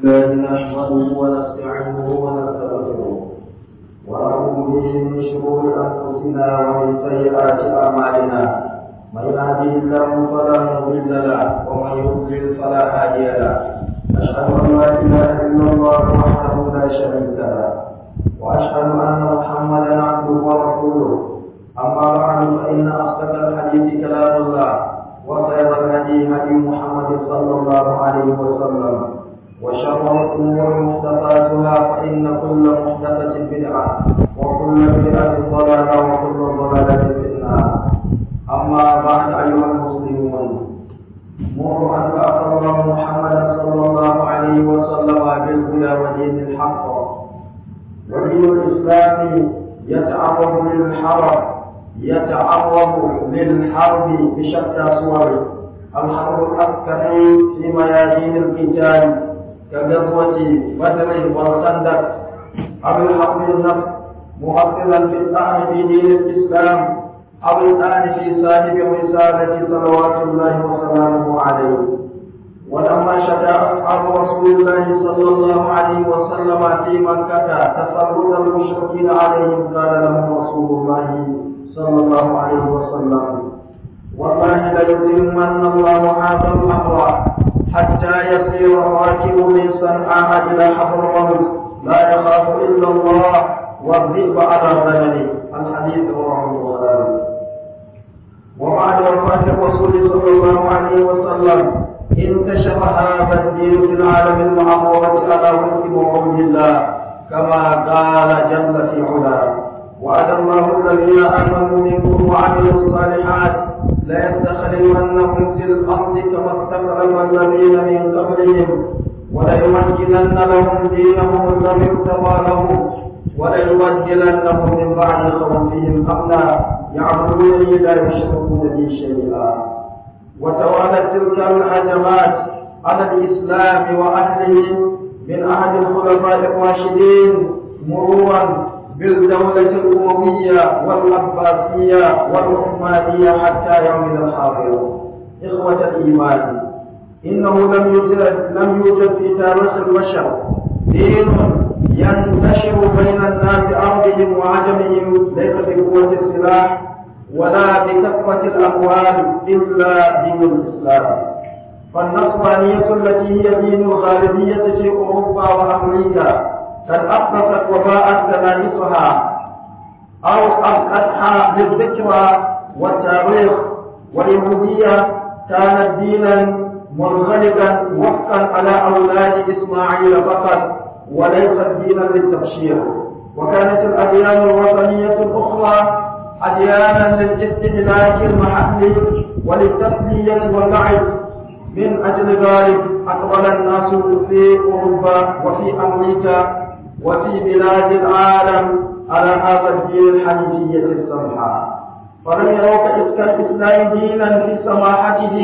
الله نحمده ونستعينه ونستغفره ونعوذ به من شرور انفسنا ومن سيئات اعمالنا من يهده الله فلا مضل له ومن يضلل فلا هادي له اشهد ان لا اله الا الله وحده لا شريك له واشهد ان محمدا عبده ورسوله اما بعد فان اصدق الحديث كلام الله وخير الهدي هدي محمد صلى الله عليه وسلم وشر الأمور محدثاتها فإن كل محدثة بدعة وكل بدعة ضلالة وكل ضلالة في النار أما بعد أيها المسلمون مر أن بعث الله محمدا صلى الله عليه وسلم بالهدى ودين الحق ودين الإسلام يتعرض للحرب يتعرض للحرب بشتى صوره الحرب العسكري في ميادين القتال كغزوة بدر والخندق أو الحرب النفس مؤثرا في الطعن في دين الإسلام أو الطعن في صاحب الرسالة صلوات الله وسلامه عليه ولما شكا أصحاب رسول الله صلى الله عليه وسلم في مكة تسلط المشركين عليهم قال لهم رسول الله صلى الله عليه وسلم والله ليتمن الله هذا الأمر حتى يسير الراكب من صنعاء إلى حضر الموت لا يخاف إلا الله والذئب على غنمه الحديث رواه البخاري وبعد وفاة الرسول صلى الله عليه وسلم انتشر هذا الدين في العالم المعمورة على وفق وعود الله كما قال جل في علاه وعد الله الذين آمنوا منكم وعملوا الصالحات ليستخلفنهم في الأرض كما استخلف الذين من قبلهم وليمكنن لهم دينهم الذي ارتضى لهم وليبدلنهم من بعد خوفهم أمنا يعبدونني لا يشركون بي شيئا وتوالت تلك الهجمات على الإسلام وأهله من أحد الخلفاء الراشدين مرورا بالدولة الأموية والعباسية والعثمانية حتى يومنا الحاضر إخوة الإيمان إنه لم يوجد لم يوجد في تاريخ البشر دين ينتشر بين الناس عربهم وعجمهم ليس بقوة السلاح ولا بكثرة الأموال إلا دين الإسلام فالنصرانية التي هي دين الغالبية في أوروبا وأمريكا قد أقصت وباءت كنائسها أو أبقتها للذكرى والتاريخ واليهودية كانت دينا منغلقا وفقا على أولاد إسماعيل فقط وليست دينا للتبشير وكانت الأديان الوطنية الأخرى أديانا للاستهلاك المحلي وللتسلية واللعب من أجل ذلك أقبل الناس في أوروبا وفي أمريكا وفي بلاد العالم على هذا الدين الحنيفية السمحة فلم يروا كالإسلام دينا في سماحته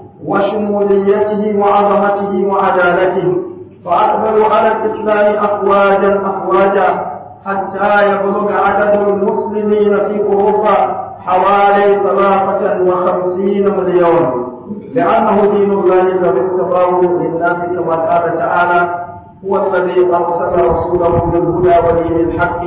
وشموليته وعظمته وعدالته فأقبلوا على الإسلام أفواجا أفواجا حتى يبلغ عدد المسلمين في أوروبا حوالي ثلاثة وخمسين مليون لأنه دين الله الذي ارتضاه للناس كما قال تعالى هو الذي أرسل رسوله بالهدى ودين الحق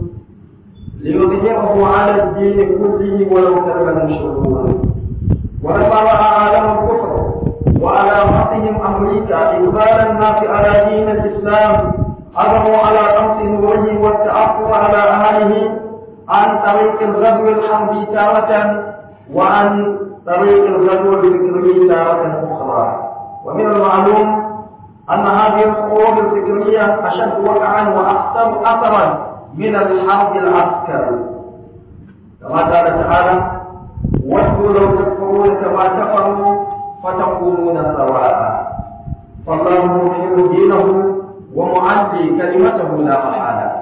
ليظهره على الدين كله ولو كره المشركون ولما رأى عالم الكفر وعلى رأسهم أمريكا إقبال الناس على دين الإسلام أمروا على قمص نوره والتأثر على أهله عن طريق الغزو الحربي تارة وعن طريق الغزو الفكري تارة أخرى ومن المعلوم أن هذه الحروب الفكرية أشد وقعا وأخطر أثرا من الحرب العسكري كما قال تعالى ودوا لو تكفرون كما كفروا فتكونون سواء فالله مظهر دينه ومعلي كلمته لا محالة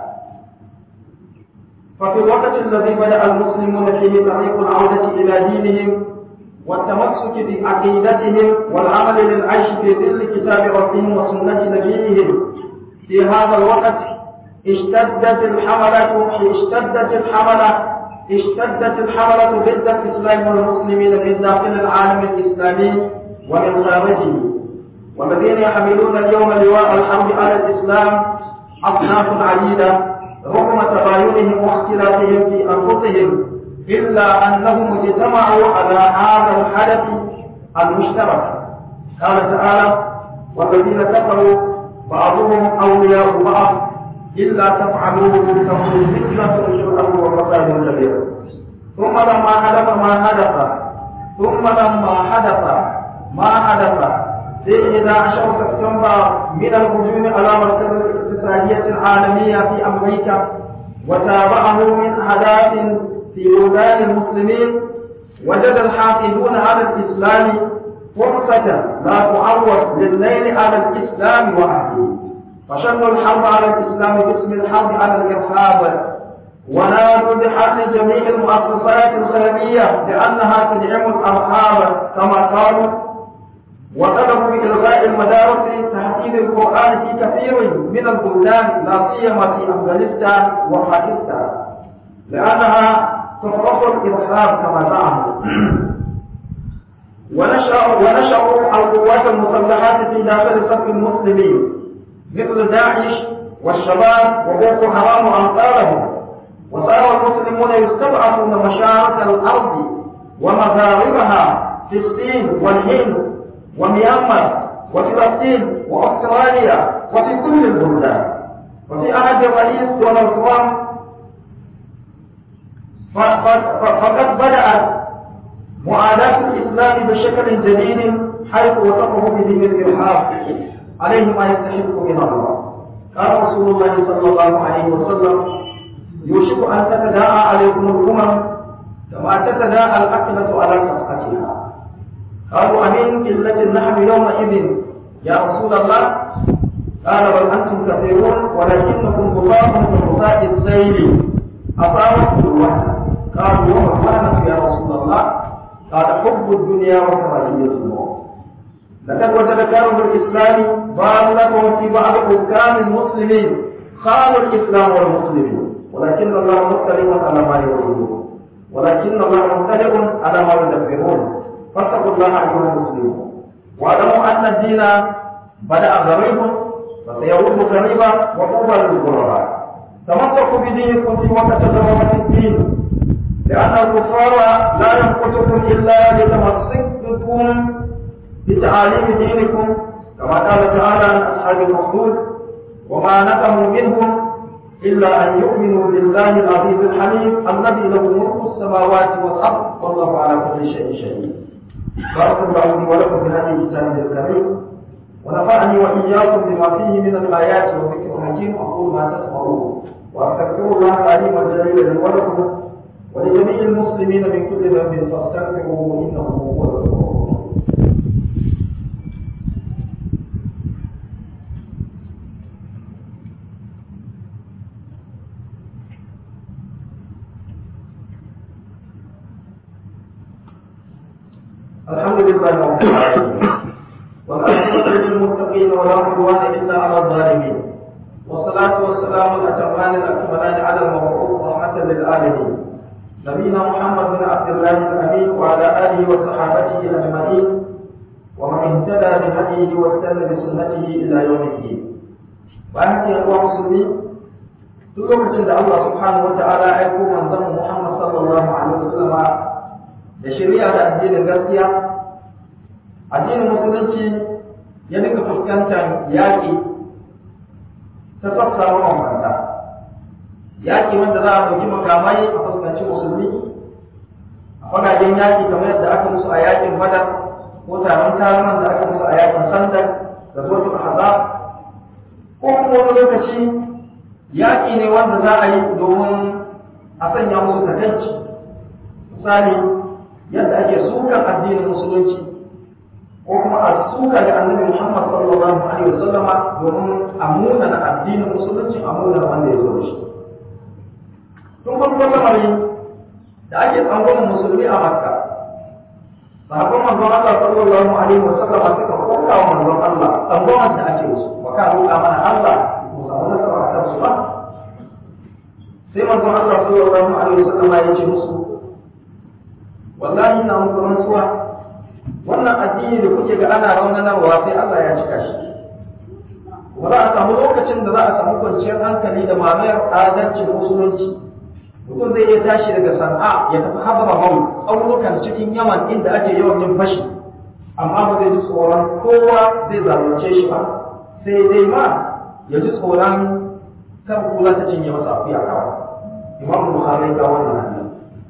ففي الوقت الذي بدأ المسلمون فيه طريق العودة إلى دينهم والتمسك بعقيدتهم والعمل للعيش في ظل كتاب ربهم وسنة نبيهم في هذا الوقت اشتدت الحملة اشتدت الحملة اشتدت الحملة ضد الإسلام والمسلمين من داخل العالم الإسلامي ومن خارجه والذين يحملون اليوم لواء الحرب على الإسلام أصناف عديدة رغم تباينهم واختلافهم في أنفسهم إلا أنهم اجتمعوا على هذا الحدث المشترك قال تعالى والذين كفروا بعضهم أولياء بعض إلا تفعلوه تكون فتنة في الأرض وفساد كبير ثم لما حدث ما حدث ثم لما حدث ما حدث في 11 سبتمبر من الهجوم على مركز الاقتصادية العالمية في أمريكا وتابعه من أحداث في بلدان المسلمين وجد الحاقدون على الإسلام فرصة لا تعوض للنيل على الإسلام وأهله فشنوا الحرب على الإسلام باسم الحرب على الإرهاب ونادوا بحل جميع المؤسسات الخيرية بأنها تدعم الأرهاب كما قالوا وطلبوا بإلغاء المدارس تحديد القرآن في كثير من البلدان لا سيما في أفغانستان وباكستان لأنها تفرق الإرهاب كما زعموا ونشأوا ونشأوا القوات المسلحات في داخل صف المسلمين مثل داعش والشباب وبوكو حرام وأمثالهم وصار المسلمون يستضعفون مشارق الأرض ومغاربها في الصين والهند وميانمار وفلسطين وأستراليا وفي كل البلدان وفي عهد الرئيس دونالد ترامب فقد بدأت معاداة الإسلام بشكل جديد حيث وصفه بدين الإرهاب عليه ما يستحق من الله قال رسول الله صلى الله عليه وسلم يوشك أن تتداعى عليكم الأمم كما تتداعى الأكلة على صفحتها قالوا أمين قلة نحن يومئذ يا رسول الله قال بل أنتم كثيرون ولكنكم غطاء كغطاء السيل أصابتكم الوحدة قالوا وما الوحدة يا رسول الله قال حب الدنيا وكراهية الموت لقد وجد كانوا الإسلام ضالة في بعض حكام المسلمين خانوا الإسلام والمسلمين ولكن الله مطلع على ما يريدون ولكن الله مطلع على ما يدبرون فاتقوا الله أيها المسلمون واعلموا أن الدين بدأ غريبا فسيعود غريبا وطوبى للغرباء تمسكوا بدينكم في وقت ضرورة الدين لأن الكفار لا ينقصكم إلا لتمسككم بتعاليم دينكم كما قال تعالى عن أصحاب الأخدود وما نقموا منهم إلا أن يؤمنوا بالله العزيز الحميد الذي له ملك السماوات والأرض والله على كل شيء شهيد بارك الله لي ولكم بهذه الكتاب الكريم ونفعني وإياكم بما فيه من الآيات والذكر الحكيم أقول ما تسمعون وأستغفر الله العليم الجليل لي ولكم ولجميع المسلمين من كل ذنب فاستغفروه إنه هو الغفور الرحيم الحمد لله رب العالمين والعاقبة للمتقين ولا عدوان إلا على الظالمين والصلاة والسلام الأتمان الأكملان على المبعوث رحمة للعالمين نبينا محمد بن عبد الله الأمين وعلى آله وصحابته أجمعين ومن اهتدى بهديه واستنى بسنته إلى يوم الدين bayan haka yan musulmi duk lokacin da Allah subhanahu wa ta'ala ya aiko manzon Muhammad sallallahu alaihi wasallam da shari'a da addinin gaskiya addinin musulunci ya dinga fuskantar yaƙi ta sassa mabambanta yaƙi wanda za a ɗauki makamai a fuskanci musulmi a fagagen yaƙi kamar yadda aka musu a yaƙin badar ko taron tarunan da aka musu a yaƙin sandar da zuwa ahzab ko kuma wani lokaci yaƙi ne wanda za a yi domin a sanya musu takaici misali yadda ake sukan addinin musulunci ko kuma a suka ga annabi Muhammad sallallahu alaihi wasallam domin a muna na addinin musulunci a muna wanda ya zo da shi tun farko lamari da ake tsangwamin musulmi a makka sahabban manzon Allah sallallahu alaihi wasallam suka koka wa manzon Allah tsangwamin da ake musu ba ka roƙa mana Allah mu samu nasara a kansu ba sai manzon Allah sallallahu alaihi wasallam ya ce musu wallahi ina muku rantsuwa wannan addini da kuke ga ana raunanarwa sai Allah ya cika shi ba za a samu lokacin da za a samu kwanciyar hankali da mamayar adalcin musulunci mutum zai iya tashi daga sana'a ya tafi hababa mau tsaunukan cikin yaman inda ake yawan yin fashi amma ba zai ji tsoron kowa zai zalunce shi ba sai dai ma ya ji tsoron kan kula ta cinye masa akuya kawai imam bukhari ga wannan hadisi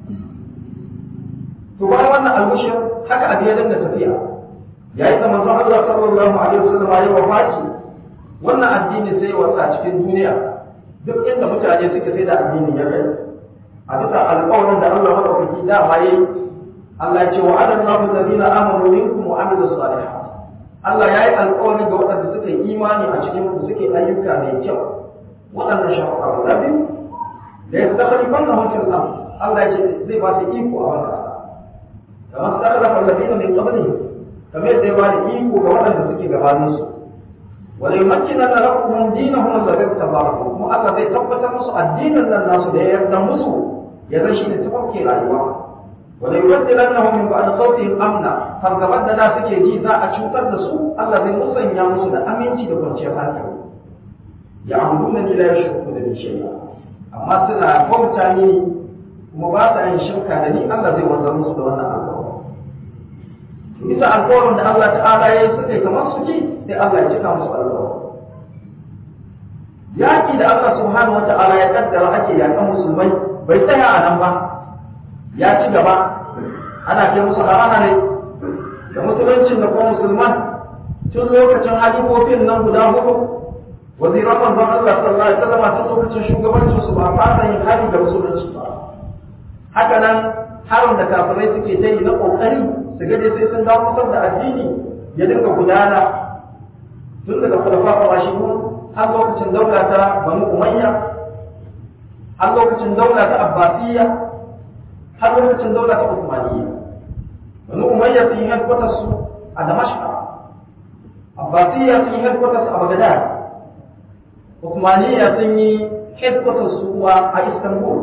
to bayan wannan almushir haka abin ya dinga tafiya yayin da manzon Allah sallallahu alaihi wasallam ya wafati wannan addini sai wasa cikin duniya duk inda mutane suke sai da addini ya kai a bisa alƙawarin da Allah madaukaki da ma yayi Allah ya ce wa adana Allahu alladhina amanu minkum wa amilus salihat Allah ya yi alƙawari ga waɗanda suka yi imani a cikin ku suke ayyuka mai kyau waɗannan shafa'a guda biyu da ya stakhalifan na hukun am Allah ya ce zai ba su iko a wannan ƙasa kamar stakhlafa alladhina min qablihim kamar yadda ya ba da iko ga waɗanda suke gabaninsu wala yumakkinanna lakum dinahum alladhi tabarakum kuma Allah zai tabbatar musu addinin nan nasu da ya yarda musu ya zan shi ne tafakke rayuwa wala yubaddilannahum min ba'd khawfihim amna fargaban da da suke ji za a cutar da su Allah zai musanya musu da aminci da kwanciyar hankali ya amruna ni la yushriku da shay'a amma suna bauta ni kuma ba sa yin shirka da ni Allah zai wanzar musu da wannan alƙawari bisa alƙawarin da Allah ta'ala ya yi suka yi kamar su ci sai Allah ya cika musu alƙawari yaƙi da Allah subhanahu wa ta'ala ya kaddara ake yaƙan musulmai bai tsaya a nan ba ya ci gaba ana kai musu harana ne da musuluncin da kuma musulman tun lokacin halifofin nan guda hudu waziran manzon Allah sallallahu alaihi wasallam tun lokacin shugabancin su ba fasa yin hali da musulunci ba haka nan harin da kafirai suke ta yi na kokari su ga sai sun dawo kusan da addini ya dinga gudana tun daga khulafa rashidun har lokacin daula ta banu umayya har lokacin daula ta abbasiyya har lokacin daula ta usmaniyya banu umayya sun yi headquarters su a damashqa abbasiyya sun yi headquarters a bagdad usmaniyya sun yi headquarters su a istanbul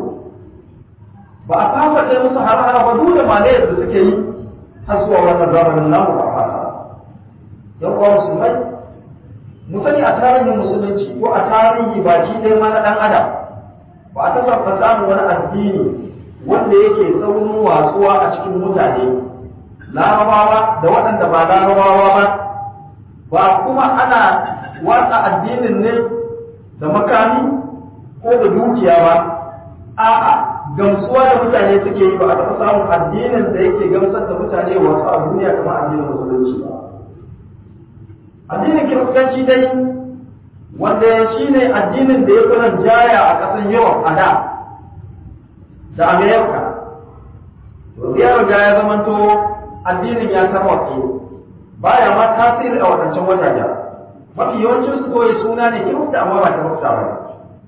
ba a fasa kai musu har-hara ba duk da malayar da suke yi har zuwa wannan zamanin namu ba a fasa yan uwa musulmai mu sani a tarihin musulunci ko a tarihi baki ɗaya ma na ɗan adam ba a taɓa samun wani addini wanda yake saurin watsuwa a cikin mutane larabawa da waɗanda ba larabawa ba ba kuma ana watsa addinin ne da makami ko da dukiya ba a'a gamsuwa da mutane suke yi ba a taɓa samun addinin da yake gamsar da mutane wasu a duniya kamar addinin musulunci ba addinin kiristanci dai wanda shi ne addinin da ya fi jaya a ƙasar yawan a da da amerika ya riga ya zamanto addinin ya tarwatse baya ma tasiri a wadancan wajajen mafi yawancin su kawai suna ne kirista amma ba kirista ba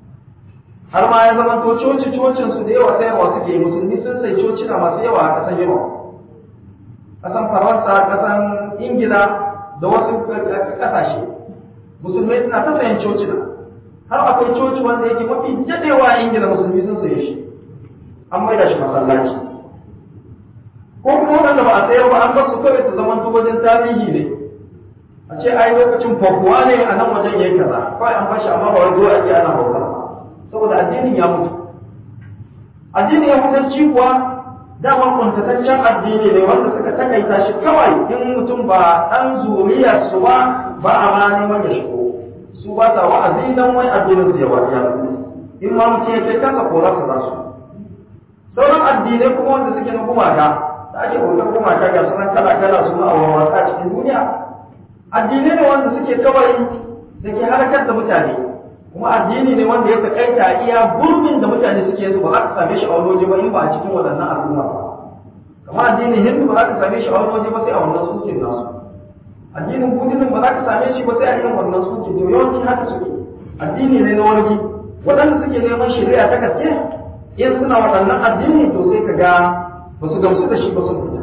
har ma ya zamanto coci cocin su da yawa sayarwa suke musulmi sun sai cocina masu yawa a ƙasar yawa ƙasan faransa ƙasan ingila da wasu ƙasashe musulmai suna ta sayan cocina har akwai coci wanda yake mafi daɗewa a ingila musulmi sun saye shi an maida shi masallaci ko kuma wanda ba a sayar ba an basu kawai su zaman wajen tarihi ne a ce ai lokacin fakuwa ne a nan wajen yayi kaza kawai an bashi amma ba wai zuwa ake ana bautar saboda addinin ya mutu addinin ya mutu kuwa dama kuntataccen addini ne wanda suka takaita shi kawai in mutum ba ɗan zuriya su ba ba a ma neman ya shigo su ba sa wa'azi dan wai addinin su ya wariya in ma mutum ya kai kansa korarsa za su sauran addinai kuma wanda suke na gumaka da ake bautar gumaka ga sunan kala kala su a wawata cikin duniya addinai ne wanda suke kawai da ke harkar da mutane kuma addini ne wanda ya takaita iya gurbin da mutane suke su ba za ka same shi a wani waje ba in ba a cikin waɗannan al'umma ba kamar addinin hindu ba za ka same shi a wani waje ba sai a wannan sukin nasu addinin buddhism ba za ka same shi ba sai a irin wannan sukin to yawanci haka suke addini ne na wargi waɗanda suke neman shari'a ta gaske in suna waɗannan addini to sai ka ga ba su gamsu da shi ba sun fita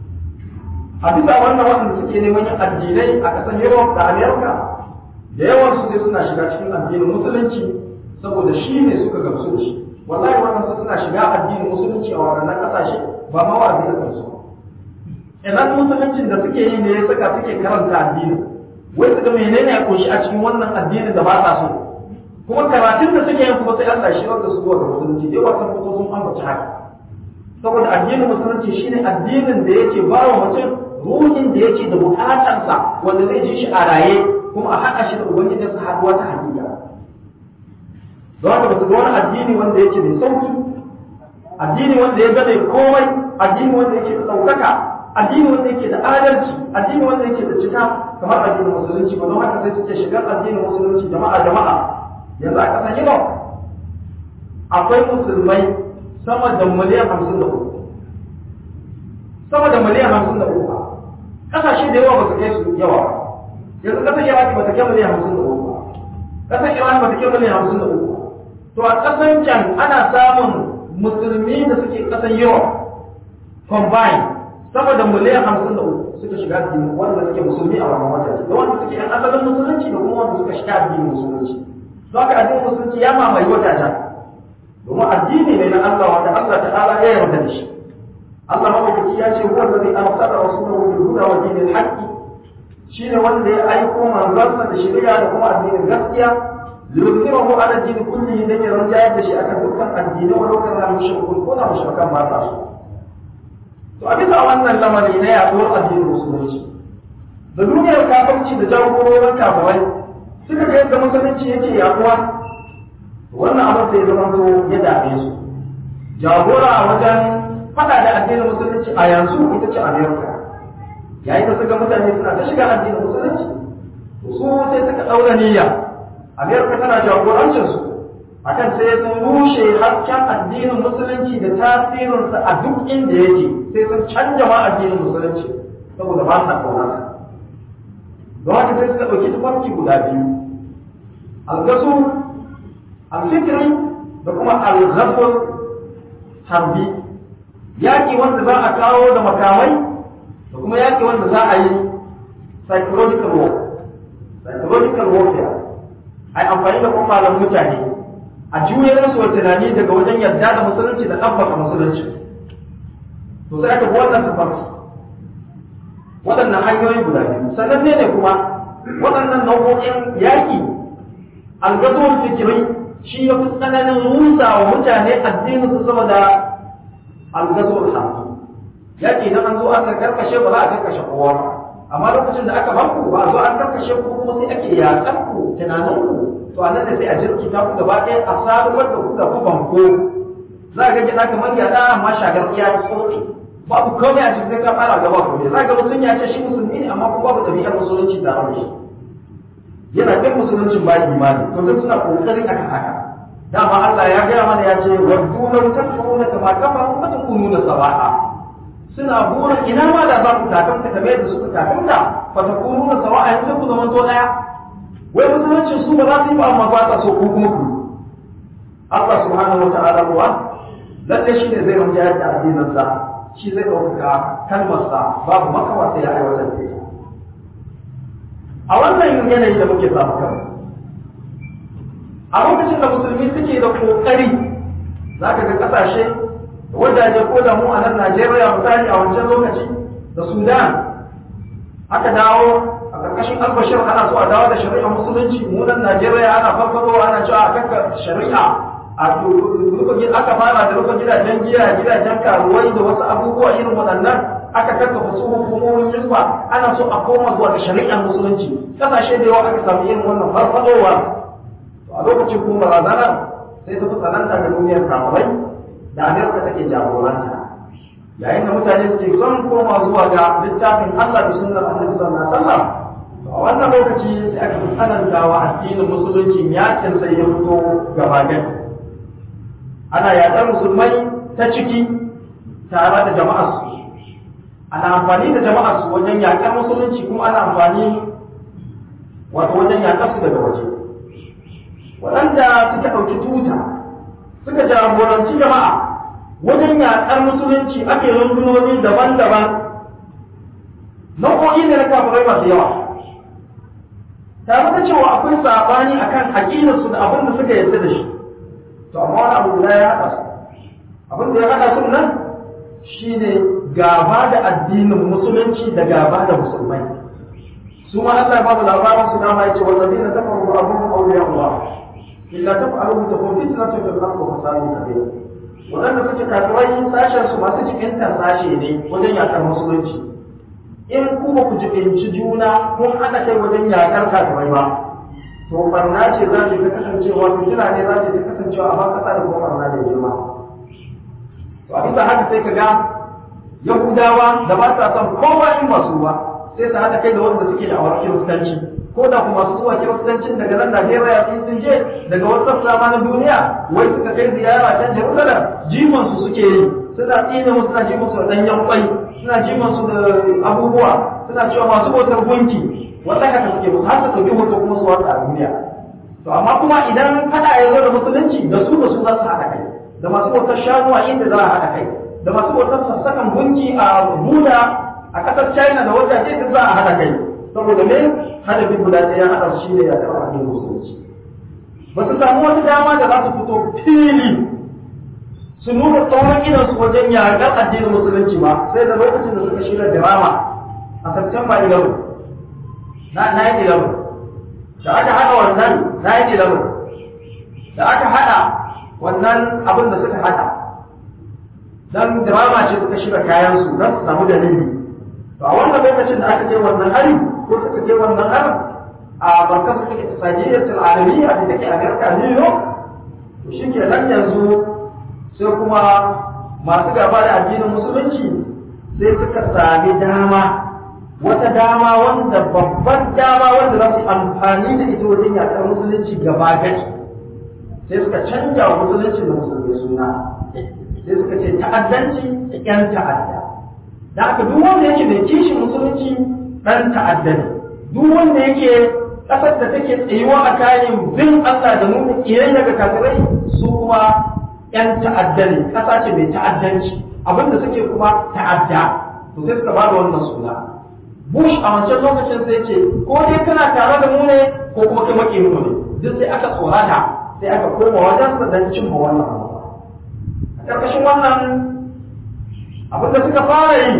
a bisa wannan waɗanda suke neman yin addinai a ƙasar Europe da America da yawan su sai suna shiga cikin addinin musulunci saboda shi ne suka gamsu da shi wallahi waɗansu suna shiga addinin musulunci a waɗannan ƙasashe ba ma wa'azi a kansu idan musuluncin da suke yi ne ya saka suke karanta addini wai su ga menene ya kunshi a cikin wannan addinin da ba sa so kuma karatun da suke yin kuma sai Allah shi wanda su zuwa ga musulunci dai wasan fito sun ambaci haka saboda addinin musulunci shine addinin da yake ba wa mutum ruhin da yake da bukatarsa wanda zai ji shi a raye kuma a haɗa shi da ubangijinsa haɗuwa ta hakika don haka ba su ga wani addini wanda yake mai sauki addini wanda ya gane komai addini wanda yake da ɗaukaka addini wanda yake da adalci addini wanda yake da cika kamar addinin musulunci ba don haka sai suke shigar addinin musulunci jama'a jama'a yanzu a ƙasar Europe akwai musulmai sama da miliyan hamsin da uku sama da miliyan hamsin da uku ƙasashe da yawa ba su kai su yawa yanzu ƙasar Iraki ba ta kai miliyan hamsin da uku ƙasar Iran ba ta kai miliyan hamsin da uku to a ƙasar can ana samun musulmi da suke ƙasar Europe combine sama da miliyan hamsin da uku suka shiga addini wanda suke musulmi a wannan wata da wanda suke yan asalin musulunci da kuma wanda suka shiga addinin musulunci don haka addinin musulunci ya mamaye wata ta domin addini ne na Allah wanda Allah ta'ala ya yarda da shi Allah madaukaki ya ce huwa allazi arsala rasulahu bil huda wa dinil haqqi shine wanda ya aiko manzansa da shari'a da kuma addinin gaskiya liyuzhirahu ala din kullihi dan ya rajaya da shi akan dukkan addinai wa lokacin da mushrikun ko da mushrikan ba ta so to a bisa wannan lamari na yaduwar addinin musulunci da duniyar kafirci da jagororin kafirai suka ga yadda musulunci yake yaduwa wannan abin sai zama to ya dame su jagora wajen fada da addinin musulunci a yanzu ita ce amerika yayin da suka mutane suna ta shiga addinin musulunci to su sai suka daura niyya amerika tana jagorancin su akan sai sun rushe hasken addinin musulunci da tasirinsa a duk inda yake sai sun canja ma addinin musulunci saboda ba sa kaunarsa don haka sai suka ɗauki tufarki guda biyu algasu alfikiri da kuma alghazul harbi yaƙi wanda za a kawo da makamai da kuma yaƙi wanda za a yi psychological war psychological warfare a yi amfani da kwakwalan mutane a juyar su wa tunani daga wajen yarda da musulunci da ɗabbaka musulunci to sai aka bi wannan tafarki waɗannan hanyoyi guda biyu sannan ne ne kuma waɗannan nau'o'in yaƙi algazon fikiri shi ya fi tsananin rusa wa mutane addinin su sama da algazon hafi yaƙi idan an zo aka karkashe ba za a karkashe kowa ba amma lokacin da aka banku ba a zo an karkashe ku kuma sai ake yaƙar ku tunanin ku to a nan da sai a jirkita ku gaba ɗaya a sabuwar da ku da ku banko za a ga gida kamar gyaɗa amma shagar iya tsotsi babu komai a cikin ka fara gaba ko ne zaka mutum ya ce shi musulmi ne amma kuma babu ɗabi'ar musulunci tare da shi yana kan musuluncin ba imani to duk suna kokari akan haka dama Allah ya gaya mana ya ce waddu law takfuruna kama kafaru fa takununa sawa'a suna burin ina ma da za ku takamta kamar yadda suka takamta fa takununa sawa'a yanzu ku zama to daya wai musuluncin su ba za su yi ba amma ba ta so ku kuma ku Allah subhanahu wa ta'ala kuwa lalle shi ne zai rinjayar da addinin sa shi zai ɗaukaka kalmarsa babu makawa sai ya aiwatar da ita a wannan yanayi da muke samu kan a lokacin da musulmi suke da ƙoƙari za ka ga ƙasashe da wajaje ko da mu a nan najeriya misali a wancan lokaci da sudan aka dawo a ƙarƙashin albashir ana so a dawo da shari'a musulunci mu nan najeriya ana farfaro ana cewa a kanka shari'a a aka fara da rufe gidajen giya gidajen karuwai da wasu abubuwa irin waɗannan aka kakkafa su hukumomin hizba ana so a koma zuwa ga shari'ar musulunci kasashe da yawa aka samu irin wannan farfadowa to a lokacin kuma barazanar sai ta fi tsananta ga duniyar kamurai da amerika take jagoranta yayin da mutane suke son koma zuwa ga littafin allah da sunnar annabi sallallahu alaihi wasallam a wannan lokaci sai aka fi tsananta wa addinin musulunci yakin sai ya fito gaba gani ana yaƙar musulmai ta ciki tare da jama'ar su ana amfani da jama'ar su wajen yaƙar musulunci kuma ana amfani wato wajen yaƙar su daga waje waɗanda suka ɗauki tuta suka jagoranci jama'a wajen yaƙar musulunci ake rundunoni daban-daban nau'o'i ne na kafirai masu yawa tare da cewa akwai saɓani akan aƙidarsu da abin da suka yarda da shi to amma wani abu guda ya haɗa su abin da ya haɗa su nan shine gaba da addinin musulunci da gaba da musulmai su ma Allah ba mu labarin su dama yace wallazina kafaru ba'dhum awliya Allah illa taf'alu takun fitnatun fil ardi wa fasadun kabir wadanda suke kafirai sashen su masu jikinta sashe ne wajen yakar musulunci in ku ba ku jibinci juna kun hana kai wajen yakar kafirai ba to barna ce za ta kasancewa fitina ne za ta kasancewa a ban kasa da kuma barna da girma to a bisa haka sai ka ga yahudawa da ba sa son kowa in ba su ba sai su haɗa kai da wanda suke da awar kiristanci ko da kuma su zuwa kiristancin daga nan Najeriya sun sun je daga wasu sassa ma na duniya wai suka kai ziyara can Jerusalem jifan su suke yi suna tsine musu suna ji musu da danyen kwai suna ji musu da abubuwa suna cewa masu bautar gunki wanda haka suke musu har su ɗauki hoto kuma su watsa a duniya to amma kuma idan faɗa ya zo da musulunci da su da su za su haɗa kai da masu bautar shanu a inda za a haɗa kai da masu bautar sassakan gunki a Buda a ƙasar China da wajaje duk za a haɗa kai saboda me hadafin guda ɗaya ya haɗa shi ne ya karɓa addinin musulunci ba su samu wata dama da za su fito fili su nuna tsawon idansu wajen yaƙar addinin musulunci ba sai da lokacin da suka shirya drama a September 11 na 9/11 da aka haɗa wannan 9/11 da aka haɗa wannan abin da suka haɗa dan drama ce suka shirya kayan su don su samu dalili to a wannan lokacin da aka je wannan hari ko suka je wannan hari a barkar su take sajiyar al'alamiya da take America New York to shi ke nan yanzu sai kuma masu gaba da addinin musulunci sai suka sami dama wata dama wanda babban dama wanda za su amfani da ita wajen yaƙar musulunci gaba gari sai suka canja wa musulunci da musulmi suna sai suka ce ta'addanci yan ta'adda da aka duk wanda yake mai kishin musulunci ɗan ta'adda ne duk wanda yake ƙasar da take tsayuwa a kayan bin Allah da nuna ƙiyayya ga kafirai su kuma yan ta'adda ne ƙasa ce mai ta'addanci abinda suke kuma ta'adda to sai suka ba da wannan suna Bush a wancan lokacin sai ce ko dai kana tare da mu ne ko kuma kai maki mu ne duk sai aka tsorata sai aka koma wajen sa dan cimma wannan manufa a ƙarƙashin wannan abin da suka fara yi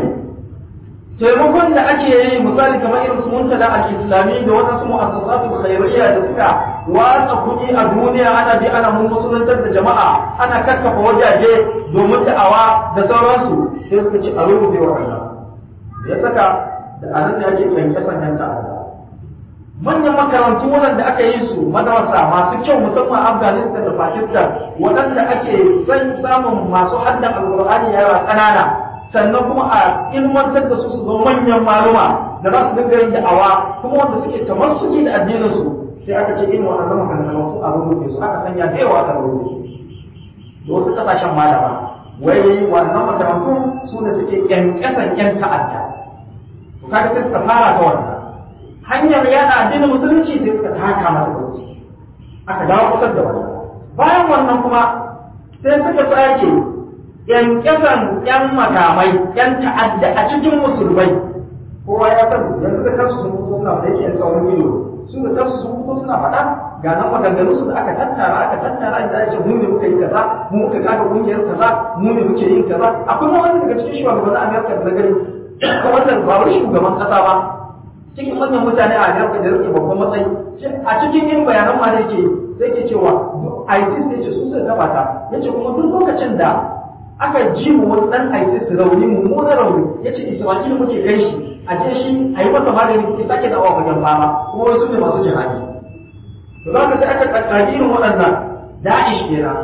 taimakon da ake yi misali kamar irin su muntada al-islami da wasu mu'assasatul khairiyya da suka watsa kuɗi a duniya ana bi ana mun musuluntar da jama'a ana kakkafa wajaje domin da'awa da sauransu sai suka ci a rubuce wa ya saka da anan da ake kyanke sanyan ta'adda manyan makarantu waɗanda aka yi su madarasa masu kyau musamman afghanistan da pakistan waɗanda ake san samun masu haddan alƙur'ani yara ƙanana sannan kuma a ilmantar da su su zama manyan maluma da za su dinga yin da'awa kuma wanda suke tamassuki da addinin su sai aka ce irin waɗannan makarantu a rubuce su aka sanya da yawa aka rubuce da wasu ƙasashen malama wai wannan makarantu su ne suke ƙyanƙyasan ƴan ta'adda to kaga sai suka fara ta wannan hanyar yana addinin musulunci sai suka taka mata wuce aka dawo kusa da wannan bayan wannan kuma sai suka sake yankasan yan makamai yan ta'adda a cikin musulmai kowa ya san yanzu da kansu sun fito suna da yake tsawon ido su da kansu sun fito suna faɗa ga nan maganganu su da aka tattara aka tattara inda ake mu ne muka yi kaza mu muka kaga kungiyar kaza mu ne muke yin kaza akwai wani daga cikin shugabannin Amerika da na gani wannan ba wai shugaban kasa ba cikin manyan mutane a Amerika da rike babban matsayi a cikin yin bayanan ma da yake sai ke cewa ISIS ne ce su suka gabata yace kuma duk lokacin da aka ji mu wani dan ISIS rauni mummunan rauni yace Isra'ila muke kai shi a je shi a yi masa magani ya sake dawowa wajen fama kuma wasu ne masu jihadi to za ka sai aka kakkaji irin waɗannan Da'ish kenan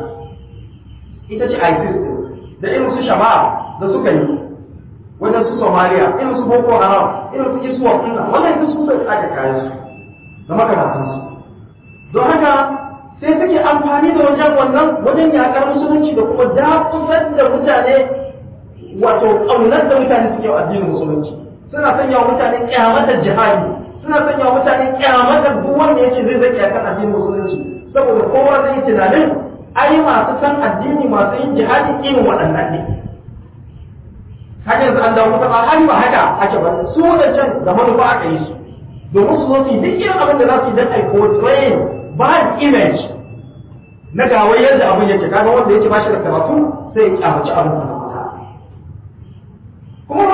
ita ce ISIS da irin su Shabab da suka yi wajen su Somalia irin su Boko Haram irin su Iswa ɗinnan wannan duk su sai aka kayan su da makamantansu don haka sai suke amfani da wajen wannan wajen yakar musulunci da kuma dakusar da mutane wato ƙaunar da mutane suke wa addinin musulunci suna sanya wa mutane kyamatar jihadi suna sanya wa mutane kyamatar duk wanda yake zai zai yakar addinin musulunci saboda kowa zai yi tunanin ai masu san addini masu yin jihadi irin waɗannan ne haka yanzu an dawo kusa har ba haka ake ba su wadancan da manufa aka yi su domin su zo su yi duk irin abin da za su yi don ai portraying bad image na gawai yadda abin yake kaga wanda yake bashi da karatu sai ya kyamaci abin da kuma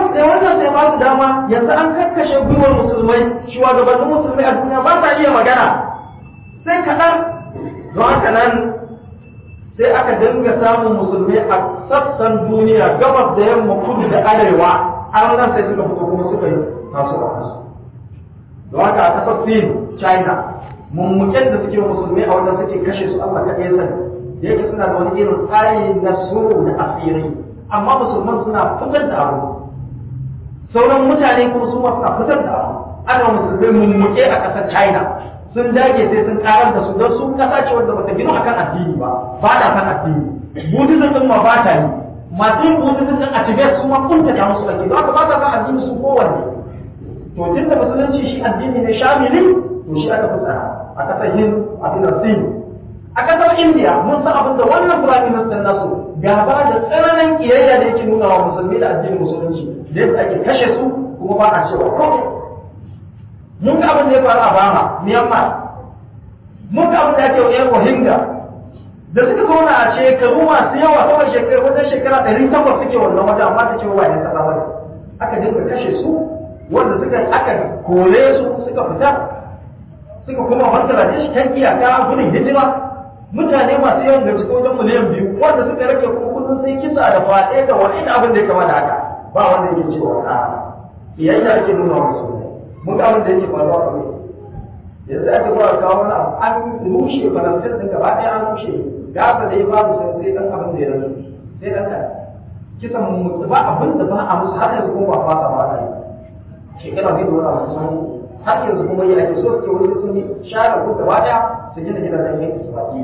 sai wannan sai ba su dama yanzu an kakkashe gwiwar musulmai shugabannin musulmai a duniya ba sa iya magana sai kaɗan don haka nan sai aka dinga samun musulmai a sassan duniya gabas da yamma kudu da arewa har nan sai suka fito kuma suka yi tasu a kansu don haka a kasar sin china mummuken da suke musulmai a wanda suke kashe su allah kaɗai sani da yake suna da wani irin tsari na suru da asiri amma musulman suna fitar da abu sauran mutane kuma su ma suna fitar da abu ana musulmai mummuke a ƙasar china sun dage sai sun karar da su don su kasa ce wanda bata gina akan addini ba ba da kan addini buddhism din ma ba ta yi masu yin buddhism din a tibet su ma kunta ta musu ake don haka ba ta kan addini su kowanne to tunda musulunci shi addini ne shamili to shi aka fi tsara a ƙasar hind a ƙasar sin a ƙasar india mun san abin da wannan prime minister nasu gaba da tsananin kiyayya da yake nuna wa musulmi da addinin musulunci da yadda ake kashe su kuma ba a cewa komai mun ga abin da ya faru a Bama, Myanmar. Mun ga abin da ya ke wa ‘yan Rohingya. Da suka zauna a shekaru masu yawa kawai shekaru wajen shekara ɗari takwas suke wannan wajen amma ta ce wa ‘yan ƙasa bane. Aka dinga kashe su wanda suka aka kore su suka fita suka kuma Bangladesh kan iyaka gudun hijira mutane masu yawan gaske wajen miliyan biyu wanda suka rage kuma kudin sai kisa da faɗe da wani abin da ya kama da haka ba wanda yake cewa a iyayya ake nuna wa musulmai mun ga abin da yake faruwa a mai yanzu aka zuwa kawo wani abu an rushe faransin din gaba ɗaya an rushe gasa da ya babu sai sai dan abin da ya rasu sai dan kan kisan mutu ba abin da ba a musu har yanzu kuma ba fasa ba yi shekara biyu da wani abu sun har yanzu kuma yi ake so suke wani sun yi share ko gaba ɗaya su gina gidajen yanki su baki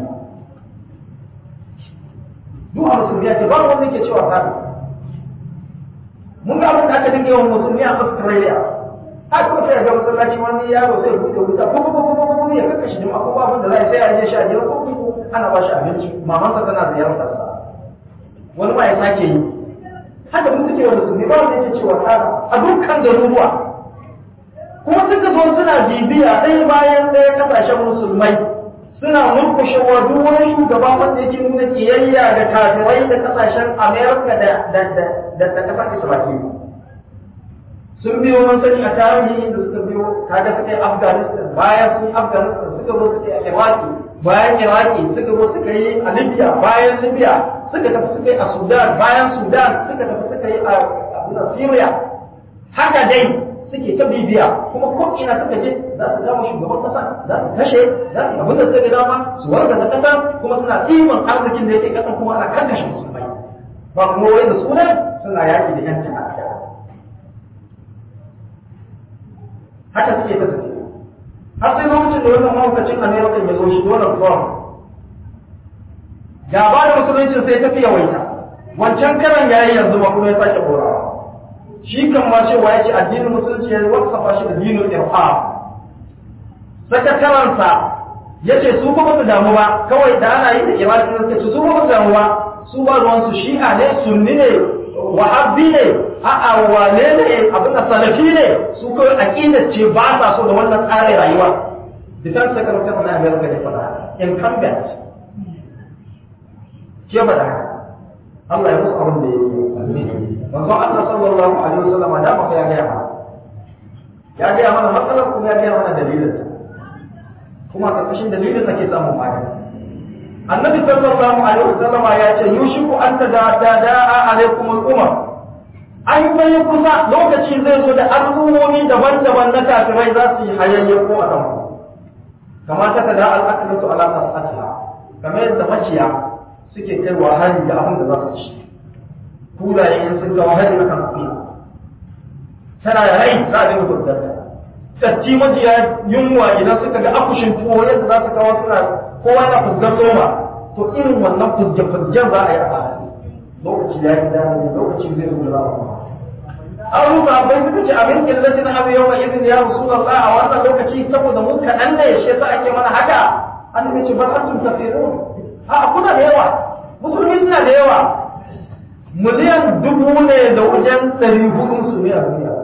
duk a musulmi ake ba wanda ke cewa kafin mun ga abin da aka dinga yawan musulmi a Australia har ko sai ga masallaci wani yaro sai buɗe wuta ko ko ko ko ko ya kaka shi jama'a ko abin da zai sai ya je shi a gidan ko ko ana ba shi abinci mamansa tana ziyartar sa wani ma ya sake yi haka mun suke wa musulmi ba wanda yake cewa tsara a dukkan garuruwa kuma suka zo suna bibiya ɗaya bayan ɗaya kasashen musulmai suna murkushe wa duk wani shugaba wanda yake nuna kiyayya da kafirai da kasashen Amerika da da da da da kasar Isra'ila sun biyo mun sani a tarihi da suka biyo kaga suka yi Afghanistan bayan sun yi Afghanistan suka zo suka yi a Iraki bayan Iraki suka zo suka yi a Libya bayan Libya suka tafi suka yi a Sudan bayan Sudan suka tafi suka yi a Syria haka dai suke ta bibiya kuma ko ina suka je za su gama shugaban kasa za su kashe za su abin da suka ga dama su warga da kasa kuma suna tsimin arzikin da yake kasan kuma ana kankashe musulmai ba kuma wai da sunan suna yaki da yan ta'adda haka suke ta tafiya har sai lokacin da wannan mahaukacin amerika ya zo shi donald trump gaba da musuluncin sai ta fi yawaita wancan karan yayi yanzu ma kuma ya sake horawa shi kan ma cewa ya ce addinin musulunci ya wasafa shi da dinin irham sakataransa ya ce su kuma su damu ba kawai da ana yi da iraki suka ce su kuma su damu ba su ba ruwansu shi'a ne sunni ne wahabbi ne a'a wane ne abin da salafi ne su kawai aqidar ce ba sa so da wannan tsarin rayuwa defense secretary na America ne fada incumbent ke faɗa Allah ya musu abin da ya yi manzon Allah sallallahu alaihi wasallam da maka ya gaya mana ya gaya mana matsalar kuma ya gaya mana dalilin kuma karkashin dalilin ke samun magani annabi sallallahu alaihi wasallam ya ce yushiku an tada'a alaikum al-umam an bai kusa lokaci zai zo da al'ummomi daban-daban na kafirai za su yi hayayyen ko a kanku kamar ta tada al'akalatu ala mas'atiha kamar yadda maciya suke kaiwa hari da abin da za su ci kulaye in sun kawo hari akan kuya tana da rai za a dinga gudar da tatti majiya yunwa idan suka ga akushin tuwo yadda za su kawo suna kowa yana fuzgar soma to irin wannan fuzge-fuzgen za a yi a baya lokaci ya yi dama lokaci zai zo da za a an rusa bai suka ce abin killaci na abu yau mai izini ya rasu da a wannan lokaci saboda mun kaɗan ne shi yasa ake mana haka an yi ce bar antum kafirun a kuna da yawa musulmi suna da yawa miliyan dubu ne da wajen ɗari hudu su ne a duniya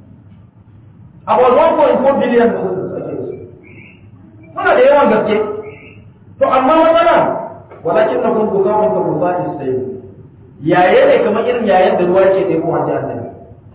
about 1.4 billion da su ake su muna da yawan gaske to amma matsala walakin na kun guza mun ka guza isai yaye ne kamar irin yayen da ruwa ke ɗebo a jihar nan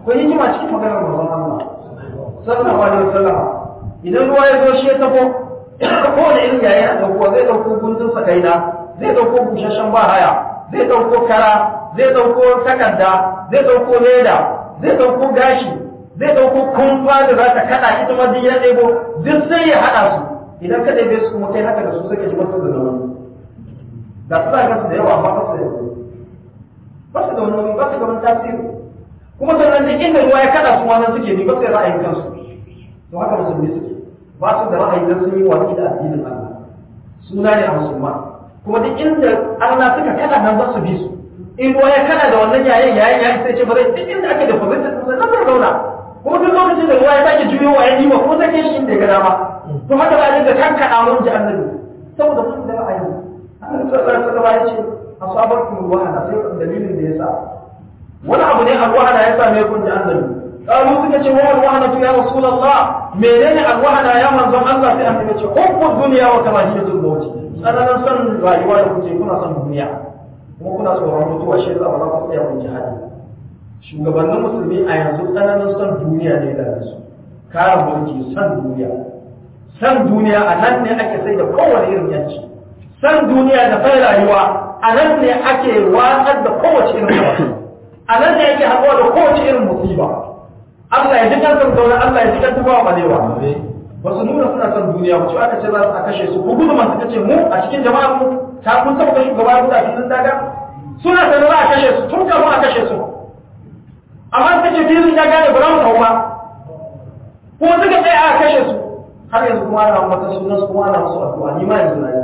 akwai hikima cikin maganar manzon Allah sallallahu alaihi wasallam idan ruwa ya zo shi ya tafo kowane irin yayi ya dauko zai dauko guntun sakaina zai dauko bushashen bahaya zai dauko kara zai dauko takarda zai dauko leda zai dauko gashi zai dauko kumfa da za ta kada ita ma duk ya ɗebo duk sai ya haɗa su idan ka ɗebe su kuma kai haka da su sai ka ji basu da nauyi da su za su da yawa amma basu da nauyi basu da nauyi basu da wani tasiri kuma sannan duk inda ruwa ya kada su ma nan suke bi ba sai ra'ayin kansu to haka musulmi suke ba su da ra'ayi dan sun yi watsi da addinin Allah suna ne a musulman kuma duk inda Allah suka kada nan za su bi su in ruwa ya kada da wannan yayin yayin yayin sai ce ba zai duk inda ake da fahimtar sun nan zai zauna kuma duk lokacin da ruwa ya sake juyowa ya nima kuma sai kai shi inda ya ga dama to haka za a dinga kankana mun ji annabi saboda mun da ra'ayi annabi sallallahu alaihi wasallam ya ce asabarkum wahana sai dalilin da yasa wani abu ne alwahana ya same kun ji annabi qalu suka ce wa alwahana ya rasulullah menene alwahana ya manzon Allah sai annabi ce hubbu dunya wa karahiyatul maut tsananin son rayuwa da kuke kuna son duniya kuma kuna tsoron mutuwa shi yasa ba za ku tsaya kun jihadi shugabannin musulmi a yanzu tsananin son duniya ne da su kare mulki son duniya san duniya a nan ne ake sai da kowane irin yanci san duniya da sai rayuwa a nan ne ake watsar da kowace irin rayuwa a nan ne ake haɗuwa da kowace irin musiba Allah ya ji kan zaune Allah ya ji kan tuba balewa ba su nuna suna son duniya ba ce aka ce za su a kashe su ko gudu masu kace mu a cikin jama'ar mu ta kun saba kashe gaba guda filin daga suna sanar za a kashe su tun kafin a kashe su amma suka ce filin daga ne ba za mu kawo ba kuma suka tsaya a kashe su har yanzu kuma ana mata sunan su kuma ana musu addu'a ni ma yanzu na yi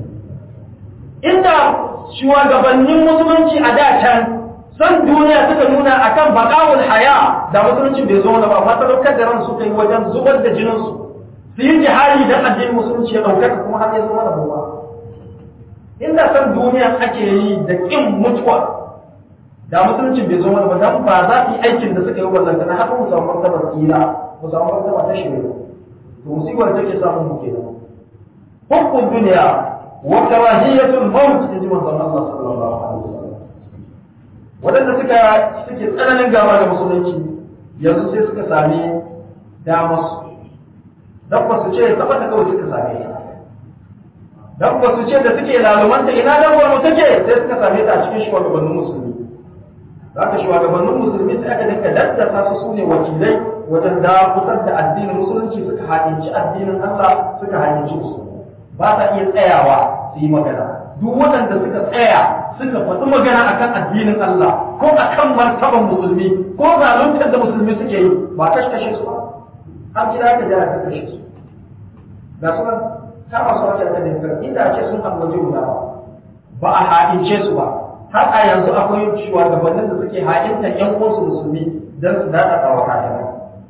inda shugabannin musulunci a da can san duniya suka nuna akan baqawul haya da musulunci bai zo wani ba amma sadaukar da ran suka yi wajen zubar da jinin su su yi jihari dan addinin musulunci ya ɗaukaka kuma har ya zo mana ba inda san duniya ake yi da kin mutuwa da musulunci bai zo mana ba dan ba za su yi aikin da suka yi wa zangana har mu samu martabar tsira mu samu martaba ta shirya to musibar take samun mu kenan hukun duniya wa karahiyatul maut inji manzon Allah sallallahu alaihi wasallam wadanda suka suke tsananin gaba da musulunci yanzu sai suka sami damar su dan ba su ce tabbata kawai suka same ta dan ba su ce da suke lalumanta ina dan mu take sai suka same ta a cikin shugabannin musulmi zaka shugabannin musulmi sai aka dinka daddasa su sune wakilai wajen dakusar da addinin musulunci suka haɗinci addinin Allah suka haɗinci musulmi ba ta iya tsayawa su yi magana duk waɗanda suka tsaya suka faɗi magana akan addinin Allah ko akan martaban musulmi ko zaluntar da musulmi suke yi ba kashe kashe su ba an kira ka jira ka kashe su ga su nan ta masu wajen da dinka inda ake sun ambaci guda ba ba a haɗince su ba har a yanzu akwai shugabannin da suke haɗinta ƴan uwansu musulmi don su daɗa tsawa kayan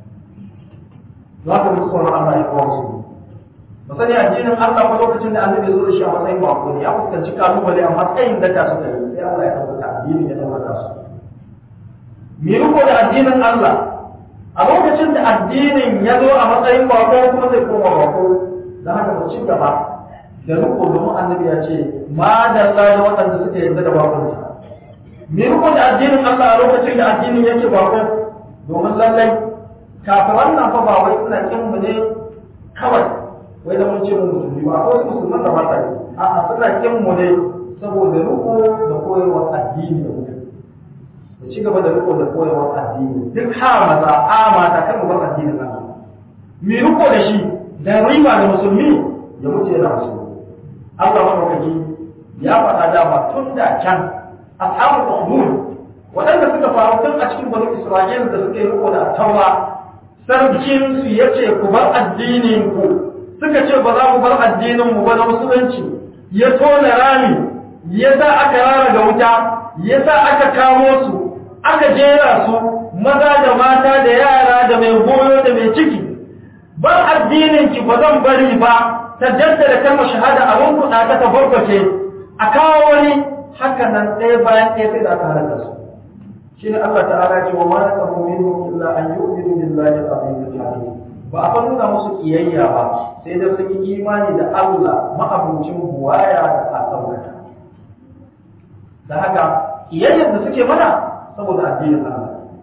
za ka mutu tsoron Allah ya kawo su ba sani addinin Allah ko lokacin da annabi zo da shi a matsayin bako ne ya fuskanci kalubale amma tsayin daka suka yi sai Allah ya ɗaukaka addinin ya ɗaukaka su me riko da addinin Allah a lokacin da addinin ya zo a matsayin bako kuma zai koma bako da haka mu ci gaba da riko domin annabi ya ce ma da da waɗanda suka yarda da bakonta me riko da addinin Allah a lokacin da addinin yake bako domin lallai kafiran nan fa ba wai suna kin mu ne kawai wai da mun ce mu musulmi ba akwai wasu musulman da ba ta yi a'a suna kin mu ne saboda riko da koyarwar addini da mutum mu ci gaba da riko da koyarwar addini duk ha maza a mata kan mu bar addinin Allah mi riko da shi da riba da musulmi ya mutu yana musulmi Allah madaukaki ya faɗa dama tun da can ashabul ukhdud waɗanda suka faru tun a cikin banu Isra'ila da suka yi riko da taura sarkin su yace ku bar addinin ku suka ce ba za mu bar addinin mu ba na musulunci ya tona rami ya sa aka rara ga wuta ya sa aka kamo su aka jera su maza da mata da yara da mai goyo da mai ciki bar addinin ki ba zan bari ba ta jaddada kalmar shahada a runguɗa ta ta barbace a kawo wani haka nan ɗaya bayan ɗaya sai da aka halaka su shi ne Allah ta'ala ce wa ma naqamu minhum illa an yu'minu billahi al-azim al ba a nuna musu kiyayya ba sai da sun yi imani da Allah ma'abucin buwaya da alƙawarta da haka kiyayyar da suke mana saboda addinin Allah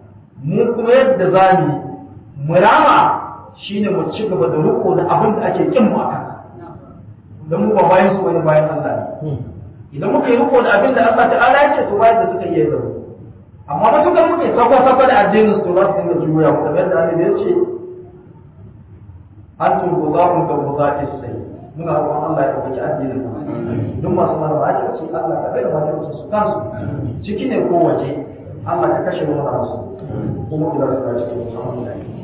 mu kuma yadda za mu mu rama shine mu ci gaba da riko da abin da ake kin mu akan dan mu ba bayan su wani bayan Allah ne idan muka yi riko da abin da Allah ta'ala ya ce to bayan da suka iya zama amma ba suka muke sako sako da addinin su za su dinga juya mu kamar yadda Allah ya ce antum buzaun ka buzaqis sai muna roƙon Allah ya ɗauki addinin mu duk masu mara ba ake ce Allah ka bai da wani su kansu ciki ne ko waje Allah ka kashe mu su kuma kula da su cikin alhamdulillah